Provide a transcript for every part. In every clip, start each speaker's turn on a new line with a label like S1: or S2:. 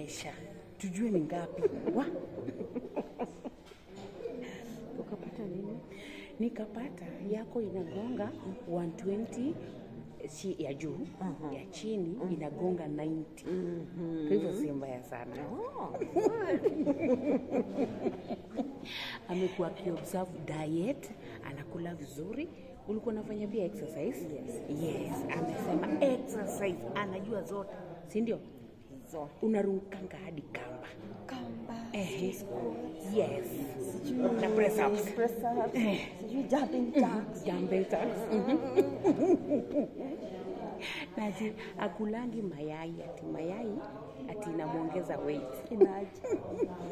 S1: maisha tujue ni ngapi wa ukapata nini nikapata yako inagonga 120 si ya juu ya chini inagonga 90 kwa hivyo si mbaya sana amekuwa akiobserve diet anakula vizuri ulikuwa unafanya pia exercise yes. yes amesema exercise anajua zote si ndio
S2: Zote.
S1: unarukanga hadi kamba
S2: Kamba,
S1: Ehe.
S2: squats,
S1: yes
S2: sijui
S1: Na press ups.
S2: press ups, sijui jumping jacks.
S1: Jumping jacks. na ati akulangi mayai ati mayai ati inamwongeza weight
S2: Imagine.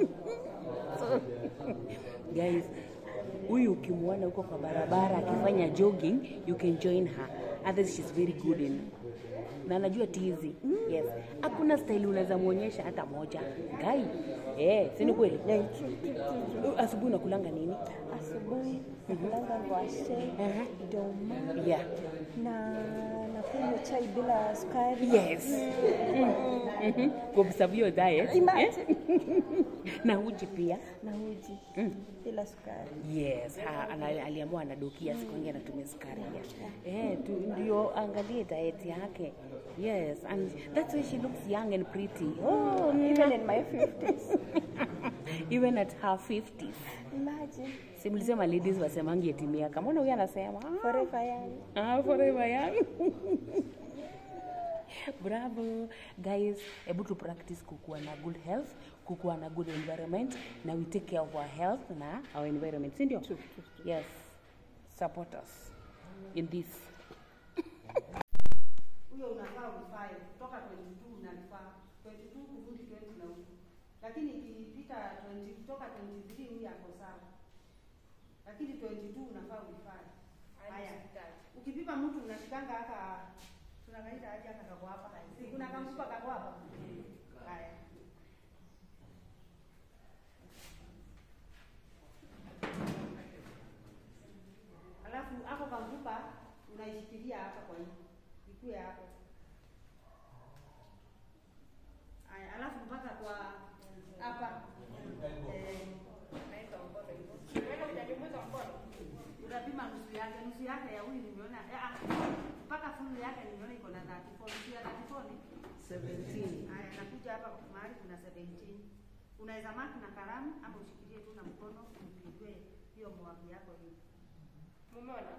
S1: guys huyu ukimwona huko kwa barabara akifanya jogging you can join her others she's very good in na anajua tizi yes hakuna style unaweza mwonyesha hata moja gai eh si ni kweli
S2: Yeah, true, true, true, true.
S1: asubuhi unakulanga nini
S2: Asubuhi nakulanga ngwashe,
S1: Aha.
S2: doma
S1: yeah
S2: na nakunywa chai bila sukari.
S1: yes mm-hmm. kuobserve your diet
S2: Imagine.
S1: na uji pia
S2: Na uji bila sukari.
S1: yes ha, ana, aliamua anadokia siku ingi anatumia sukari ya eh, tu, ndio angalie diet yake yes and that's why she looks young and pretty oh,
S2: Even in my 50s.
S1: even at her 50s
S2: Imagine.
S1: simlisema ladies wasemangi eti miaka mbona huyu anasema ah,
S2: Forever young.
S1: Ah, forever young. Bravo guys, hebu tu practice kukuwa na good health, kukuwa na good environment na we take care of our health na our environment, si ndio? Yes. Support us in this.
S3: huyo unafaa ufae kutoka 22 unalifaa 22 kurudi 20 na huko, lakini ikipita 20 kutoka 23 huyu ako sawa, lakini 22 unafaa ulifae. Haya, ukipima mtu unashikanga haka tunakaita aje haka kako hapa, Si kuna kamfupa kako hapa. Haya, alafu hapo kamfupa unaishikilia hapa kwa hii ikue hapo. Haya, alafu mpaka kwa hapa eh, utapima nusu yake, nusu yake ya huyu nimeona eh, ah, mpaka fulu yake nimeona iko na 34, nusu ya 34 ni 17. Haya, nakuja hapa mahali kuna 17. Unaweza maki na kalamu hapo, ushikilie tu na mkono upigwe hiyo mwagi yako hivi. Mumeona?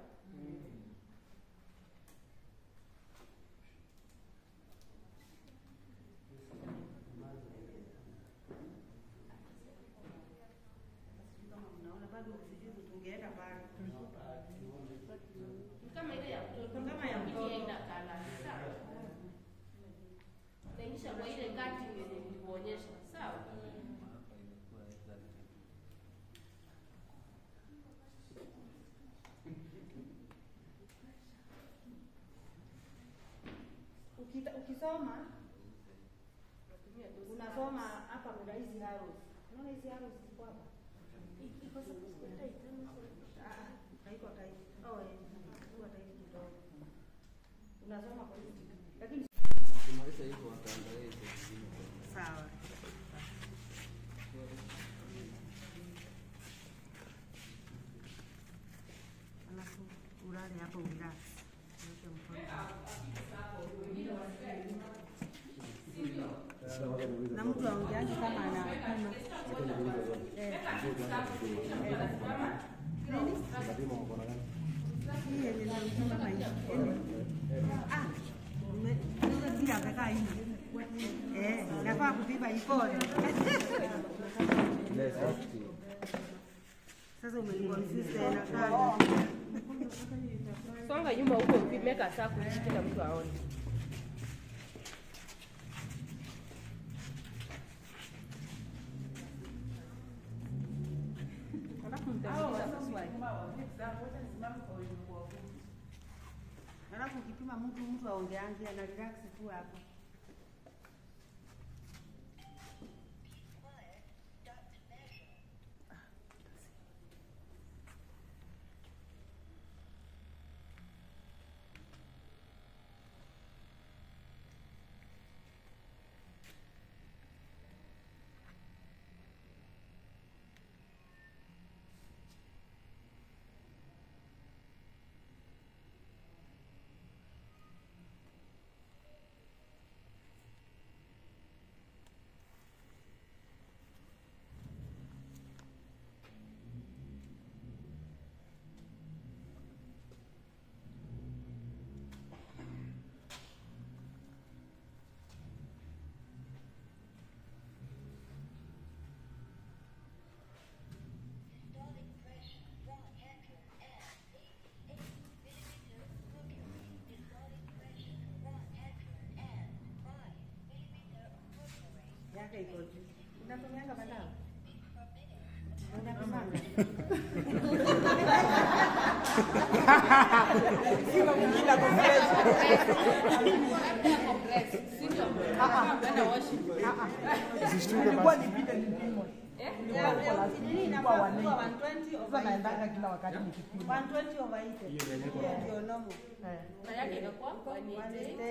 S3: kama mnaona bado sijui tungeenda pale
S4: kama ile ya mtoto
S3: Kama ya mtoto.
S4: Hii haina colour, sawa naingisha kwa ile kati yenye nilikuonyesha sawa
S3: Ukita, ukisoma
S4: Natumia tu
S3: unasoma hapa kuna hizi arrows. Unaona hizi arrows ziko hapa?
S4: iko sababu siko tight, ama sio?
S3: Ah, ah, haiko tight. Oh, eh, haiko tight kidogo. Unasoma kwa hizi. Lakini
S5: Ukimaliza hivyo wataangalia hizo zingine.
S3: sawa. Alafu ulale hapo relax. Weke mkono. Na mtu aongeaje kama anapima. Eh. Hii yenye nimepima kama hii. Ah, nime- nime- bila amekaa hivi. Eh, nafaa kupima ipone. Sasa umeniconfuse tena sana.
S4: songa nyuma huko ukimeka saa kuishi kila mtu aone
S3: Alafu mtauliza swali. Alafu ukipima mtu mtu aongeangi ana relax tu hapo. yake iko juu. Unatumianga madawa? Unakumanga?
S6: Sio mwingine ako fresh. Ilikuwa nipite nipimwe. Nilikuwa huko last week, nilikuwa 180. Sasa naendanga kila wakati nikipima.
S3: 120 over 80. Hiyo ndio normal.
S6: Eh.
S4: Na yake ikakuwa 188.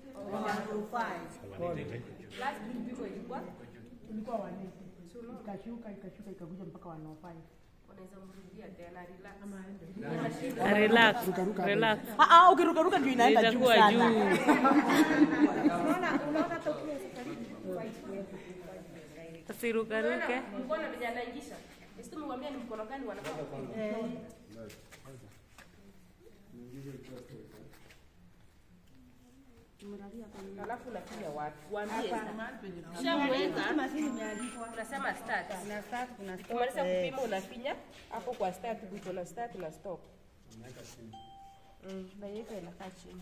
S3: 105.
S4: Last kipimo ilikuwa
S6: Ilikuwa 180. Ikashuka ikashuka ikakuja mpaka 105.
S4: unaweza mrudia tena relax.
S1: Relax, relax.
S6: Ah ah, ukirukaruka ndio inaenda juu
S1: Itakuwa
S6: sana.
S1: juu.
S3: Unaona unaona hata ukiwa karibu
S1: Usirukaruke.
S4: Mkono vijana anaingisha. Sisi tumemwambia ni mkono gani wanafaa kupima. Alafu unafinya wapi? Waambie sasa. Ukishamweka
S3: mashini imeandikwa.
S4: unasema start.
S3: Kuna start, kuna stop.
S4: Ukimaliza
S3: eh.
S4: kupima unafinya hapo kwa start kuko na start na stop. Mm, na yeye inakaa chini.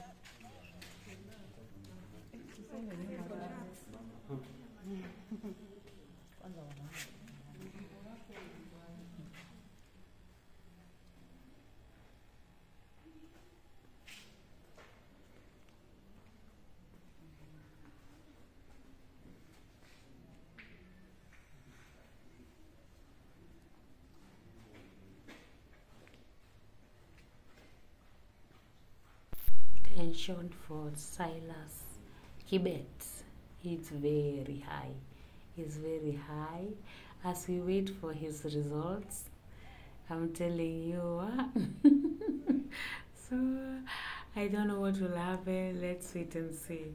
S1: Tension for Silas Kibet. It's very high. It's very high. As we wait for his results, I'm telling you. ah. so I don't know what will happen. Let's wait and see.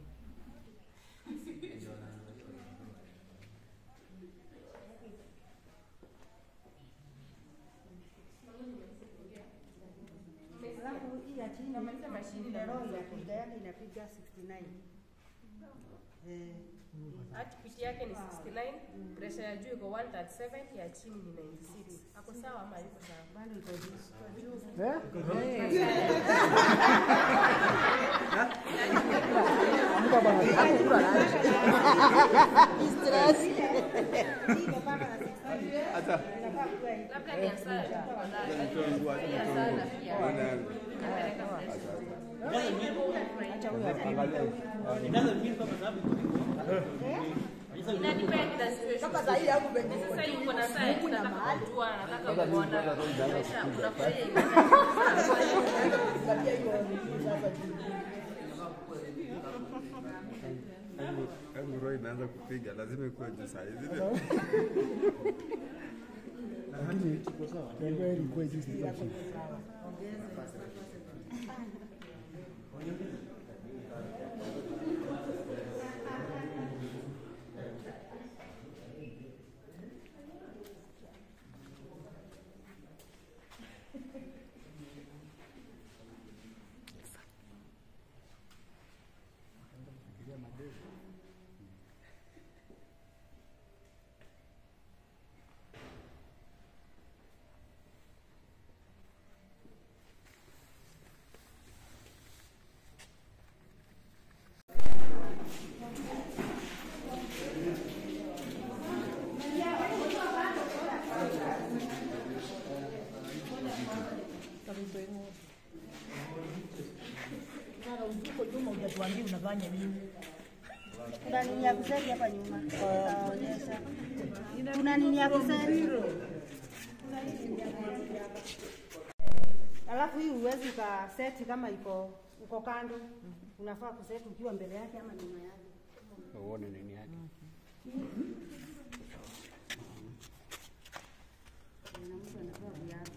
S3: Alafu hii ya chini ile roho inapiga yani inapiga 69. Eh.
S4: Heartbeat yake ni 69, pressure ya juu iko 137, ya chini ni 96. Ako sawa ama yuko sawa?
S3: Bado iko juu.
S6: Amuka bwana, hakukula lunch. Stress.
S3: Hii imepanda na 69. Inafaa kuwa hivi.
S4: Labda ni hasara tu kwa ndani. Hii hasara pia. Kapeleka pressure.
S6: Acha huyo apime.
S4: Ina depend na situation.
S6: Kama saa hii yangu venye iko
S4: Sasa
S6: juu,
S4: yuko na saa
S6: huku na
S4: nataka
S6: mahali.
S4: kujua, nataka kuona pressure, unafurahia hiyo.
S6: Kuangalia hiyo nini sasa juu.
S7: Hebu roho imeanza kupiga, lazima ikuwe juu saa hizi.
S8: lakini najua ilikuwa juu sasa chini.
S6: Sasa uko nyuma hujatuambia unafanya nini?
S3: Kuna nini ya kuseti hapa nyuma? Taonyesha. Kuna nini ya kuseti? Alafu hii huwezi ukaseti kama iko uko kando. Unafaa kuseti ukiwa mbele yake ama nyuma yake.
S7: Uone nini yake.
S3: Na mtu anatoa viatu.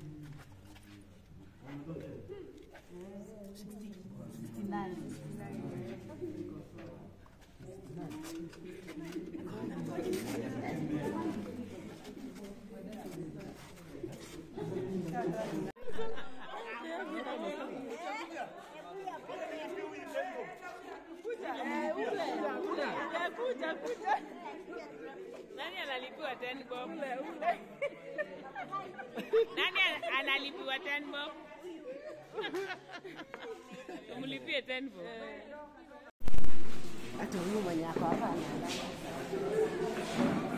S6: 69.
S1: Nani analipiwa 10 bob? Nani ana- analipiwa 10 bob? Umlipie 10 bob.
S9: hata huyu mwenye ako hapa anaendanga